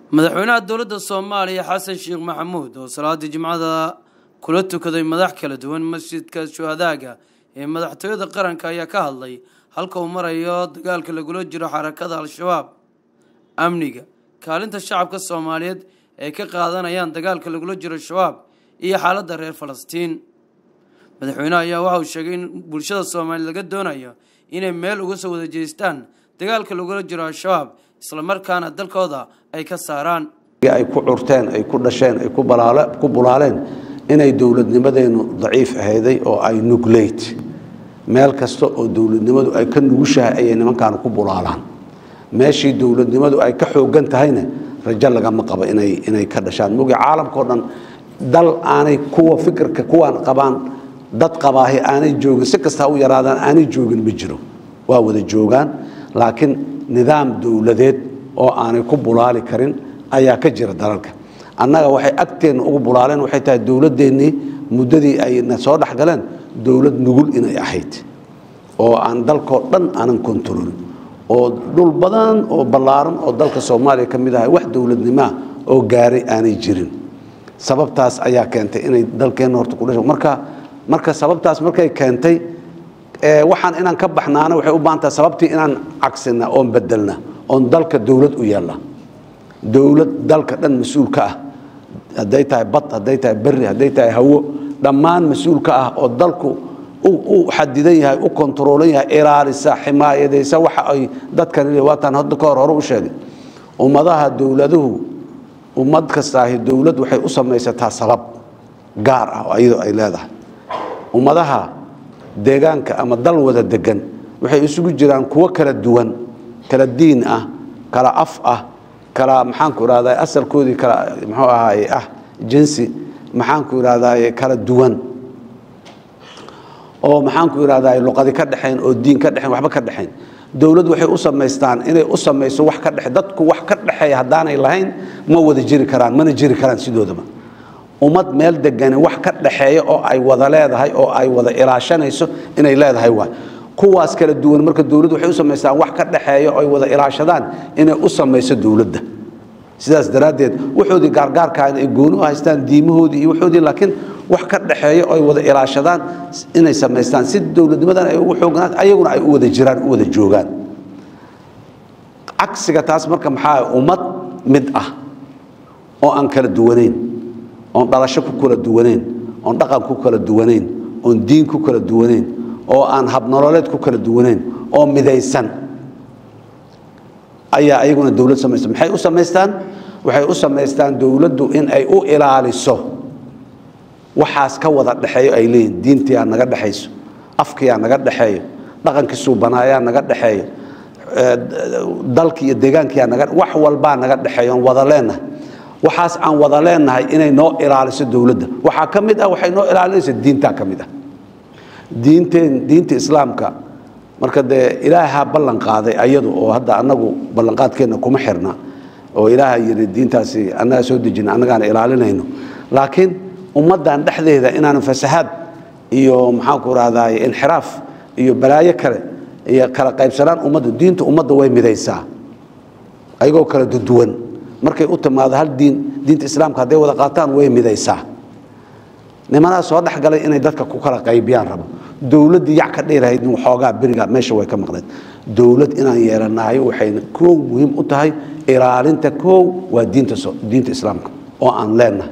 madaxweynaha dowladda soomaaliya xasan sheekh maxamuud oo salaadii jimcada kula tukaday madax kala duwan masjidka shuhadaaga ee madaxtooyada qaranka ayaa ka hadlay halka uu marayo dagaalka lagula jiro xarakada al-shabaab amniga kaalinta shacabka soomaaliyeed ay ka qaadanayaan dagaalka lagula jiro shabaab iyo xaaladda reer falastiin madaxweyneha ayaa waxa uu sheegay in bulshada soomaaliyeed laga doonayo inay meel uga soo wada jeestaan dagaalka lagula jiro al-shabaab islamarkaana dalkooda ay ka saaraan ay ku curteen ay ku dhasheen ay ku bulaaleen inay dowladnimadeenu daciif ahayday oo ay nugleyt meel kasta oo dowladnimadu ay ka nugushahay ayay nimankaan ku bulaalaan meeshii dowladnimadu ay ka xoogan tahayna rajo lagama qabo inay inay ka dhashaan mogi caalamkao dhan dal aanay kuwa fikirka kuwaan qabaan dad qabaahi aanay joogin si kasta ha u yaraadaan aanay joogin ma jiro waa wada joogaan laakiin nidaam dowladeed oo aanay ku bulaali karin ayaa ka jira dalalka annaga waxay agteenna ugu bulaaleen waxay tahay dowladdeennii muddadii ayna soo dhexgaleen dowlad nugul inay ahayd oo aan dalkoo dhan aanan kontaroolin oo dhul badan oo ballaaran oo dalka soomaaliya ka mid ahay wax dowladnimaa oo gaaray aanay jirin sababtaas ayaa keentay inay dalkeenna horta kudhasho marka marka sababtaas markay keentay waxaan inaan ka baxnaana waxay u baahan tahay sababtii inaan cagsina oon bedelna oon dalka dowlad u yeelna dowlad dalka dhan mas-uul ka ah hadday tahay bad hadday tahay berri hadday tahay hawo dhammaan mas-uul ka ah oo dalku u xadidan yahay u kontaroolan yahay ilaalisa ximaayadaysa waxa ay dadkan waataan hadda ka hor hore u sheegay ummadaha dowladuhu ummad kastaahi dowlad waxay u samaysataa sabab gaar ah oo iyadoo ay leedahay ummadaha deegaanka ama dal wada degan waxay isugu jiraan kuwo kala duwan kala diin ah kala af ah kala maxaanku irahdaa asalkoodii kala muxuu ahaaye ah jinsi maxaanku irahdaye kala duwan oo maxaanku irahdaye luqadi ka dhexayn oo diin ka dhexayn waxba ka dhexayn dowlad waxay u samaystaan inay u samayso wax ka dhexe dadku wax ka dhexeeya haddaanay lahayn ma wada jiri karaan mana jiri karaan sidoodaba ummad meel degani wax ka dhexeeya oo ay wada leedahay oo ay wada ilaashanayso inay leedahay waay kuwaas kala duwan marka dowladdu waxay u samaystaan wax ka dhexeeya oo ay wada ilaashadaan inay u samayso dowladda sidaas daraaddeed waxoodii gaargaarkaa ay gooni u haystaan diimahoodii iyo waxoodii laakiin wax ka dhexeeya oo ay wada ilaashadaan inay samaystaan si dowladnimadan ay ugu xoognaan ayaguna ay u wada jiraan u wada joogaan cagsiga taas marka maxaa ummad mid ah oo aan kala duwanayn oon dhalasho ku kala duwanayn oon dhaqan ku kala duwanayn oon diin ku kala duwanayn oo aan habnololeed ku kala duwanayn oo midaysan ayaa ayaguna dowlad samaysta maxay u samaystaan waxay u samaystaan dowladdu in ay u ilaaliso waxaas ka wada dhexeeyo ay leeyihin diintiyaa naga dhexayso afkiyaa naga dhexeeyo dhaqankii suubanaayaa naga dhexeeyo dalkii iyo deegaankiyaa naga wax walbaa naga dhexeeyo oon wada leenahay waxaas aan wada leenahay inay noo ilaaliso dowladda waxaa ka mid ah waxay noo ilaalinaysa diintaa ka mid ah diinteen diinta islaamka marka dee ilaahaa ballan qaaday ayadu oo hadda annagu ballanqaadkeenna kuma xirna oo ilaaha yidhi diintaasi annaga soo dejina annagaana ilaalinayno laakiin ummaddan dhexdeeda inaanan fasahaad iyo maxaanku rahdaay inxiraaf iyo balaayo kale iyo kala qaybsanaan ummadda diinta ummadda way midaysaa ayagoo kala duduwan markay u timaado hal diin diinta islaamka hadday wada qaataan way midaysaa nimanaa soo dhexgalay inay dadka ku kala qaybiyaan rabo dowladdii yac ka dheerahayd waxoogaa beriga meesha way ka maqneed dowlad inaan yeelanahay waxayna koow muhiim u tahay ilaalinta koow waa diinta diinta islaamka oo aan leenahay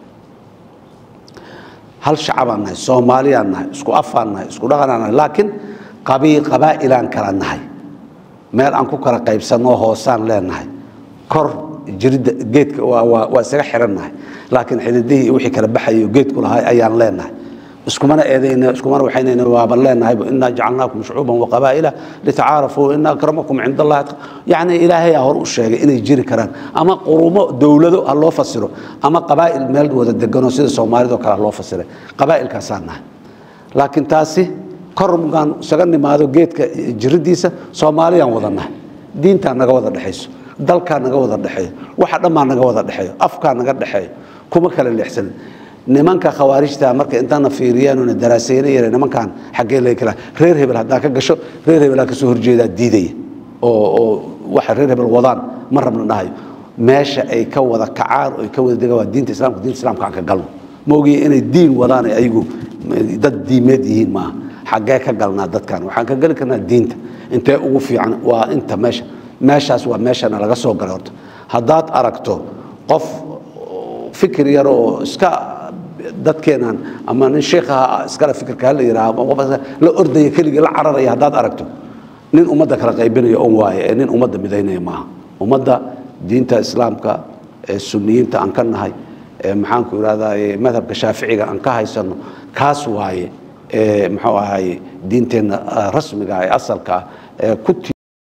hal shacabaan nahay soomaaliyaan nahay isku afaan nahay isku dhaqanaan nahay laakiin qabiil qabaa'ilaan kala nahay meel aan ku kala qaybsanoo hoosaan leenahay kor jirida geedka waa isaga xirannahay laakiin xididihii wixii kala baxayo geedku lahay ayaan leenahay iskumana eedayna iskumana waxaynayna waaban leenahay innaa jacalnaakum shucuuban waqabaa'ila litacaarafuu ina akramakum cinda allahi yacni ilaahay aa hor u sheegay inay jiri karaan ama qurumo dowlado ha loo fasiro ama qabaa'il meel wada deganoo sida soomaalidoo kale ha loo fasiray qabaa'ilkaasaan nahay laakiin taasi kor mugaan isaga nimaado geedka jiridiisa soomaaliyaan wada nahay diintaa naga wada dhexayso dalkaa naga wada dhexeeyo waxa dhammaa naga wada dhexeeyo afkaa naga dhexeeyo kuma kala leexsanin nimanka khawaarijta marka intaana fiiriyeenuna daraaseyna yare nimankan xaggee laga kala reer hebel haddaa ka gasho reer hebelaa kasoo horjeedaa diidaya oo oo waxa reer hebel wadaan ma rabna dhahayo meesha ay ka wada kacaan oo ay ka wada degaan waa diinta islamka diinta islamka aan ka galno ma ogiya inay diin wadaan ay ayagu dad diimeed yihiin maaha xaggee ka galnaa dadkan waxaan ka geli karnaa diinta intee ugu fiican waa inta meesha meeshaas waa meeshana laga soo galay horta haddaad aragto qof fikir yar oo iska dadkeenan ama nin sheikhaha iskale fikirka hala yidhaha ama qof la ordaya keligii la cararaya haddaad aragto nin ummadda kala qaybinaya on waaye ee nin ummadda midaynaya maaha ummadda diinta islaamka ee suniyiinta aan ka nahay ee maxaanku idhahdaa madhabka shaaficiga aan ka haysano kaas waaye ee muxuu ahaye diinteenna rasmiga ee asalka ah ee ku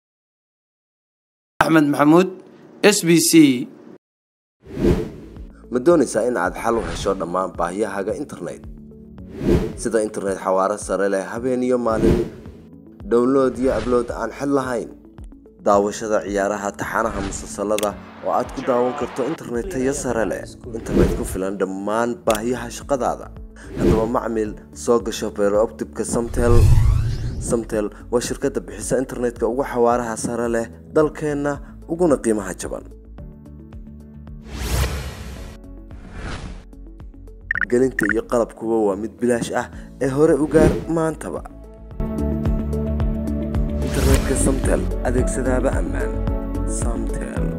axmed maxamuud s b c ma doonaysaa in aad xal u hesho dhammaan baahiyahaaga internet sida internet xawaaro sare leh habeen iyo maalin download iyo ablood aan xid lahayn daawashada ciyaaraha taxanaha musalsalada oo aad ku daawan karto internet tayo sare leh internet ku filan dhammaan baahiyaha shaqadaada haddaba macmil soo gasho beerooptibka samtel samtel waa shirkadda bixisa internetka ugu xawaaraha sare leh dalkeenna uguna qiimaha jaban gelinta iyo qalabkuba waa mid bilaash ah ee hore u gaar maantaba internetka samtel adeegsadaaba ammaan samtel